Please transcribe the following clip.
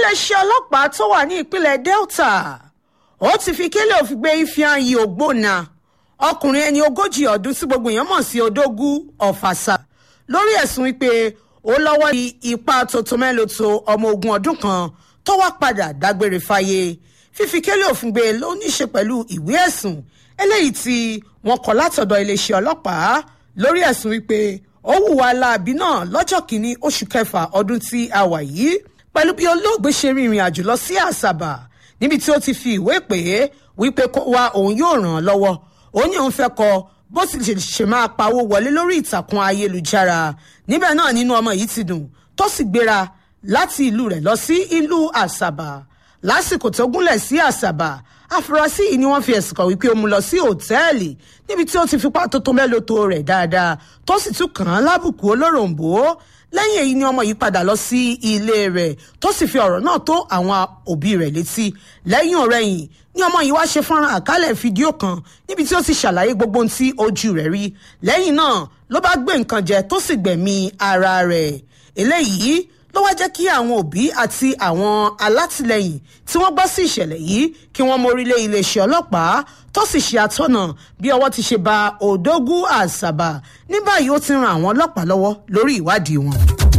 iléeṣẹ́ ọlọ́pàá tó wà ní ìpínlẹ̀ delta ó ti fi kélé òfin gbé ifeanyi ògbóna ọkùnrin ẹni ogójì ọdún tí gbogbo èèyàn mọ̀ sí odógú ọ̀fàṣà lórí ẹ̀sùn wípé ó lọ́wọ́ ní ipa tòtómẹ́lòtò ọmọ ogun ọdún kan tó wá padà dágbére fáyé fífi kélé òfin gbé ló ní í ṣe pẹ̀lú ìwé ẹ̀sùn eléyìí tí wọ́n kọ látọ̀dọ̀ iléeṣẹ́ ọlọ́pàá lórí ẹ̀sùn wípé ó hùwà láabi náà lọ́jọ́ kìíní oṣù kẹfà ọdún tí a wà yìí pẹ̀lú bí olóògbé ṣe rin ìrìn àjò lọ sí àṣàbà níbi tí ó ti fi ìwé pè é wípé kó wá òun yóò ràn án lọ́wọ́ ó ní òun fẹ́ kọ bó sì ṣe máa pawó wọlé lórí ìtàkùn ayélujára níbẹ̀ náà nínú ọmọ yìí ti dùn tó sì gbéra láti ìlú rẹ̀ lọ sí ìlú àṣàbà lásìkò tó gúnlẹ̀ sí àṣàbà àfúrásì yìí ni wọ́n fi ẹ̀sùn kàn wípé ó mú lọ sí òtẹ́ẹ̀lì níbi tí ó ti fipá tó tó mẹ́lòtó rẹ̀ dáadáa tó sì tún kàn án lábùkù olóròǹbó lẹ́yìn èyí ni ọmọ yìí padà lọ sí ilé rẹ̀ tó sì fi ọ̀rọ̀ náà tó àwọn òbí rẹ̀ létí lẹ́yìn ọ̀rẹ́yìn ni ọmọ yìí wá ṣe fọ́nrán àkálẹ̀ fídíò kan níbi tí ó ti ṣàlàyé gbogbo ohun tí ojú rẹ̀ rí lẹ́yìn náà ló bá gbé nǹkan jẹ tó sì gbẹ̀mí ara rẹ̀ eléyìí ló wá jẹ́ kí àwọn òbí àti àwọn alátìlẹyìn tí wọ́n gbọ́ sí ìṣẹ̀lẹ̀ yìí kí wọ́n mórílé iléeṣẹ́ ọlọ́pàá tó sì ṣe àtọ́nà bí ọwọ́ ti ṣe ba òdógún àṣàbà ní báyìí ó ti ran àwọn ọlọ́pàá lọ́wọ́ lórí ìwádìí wọn.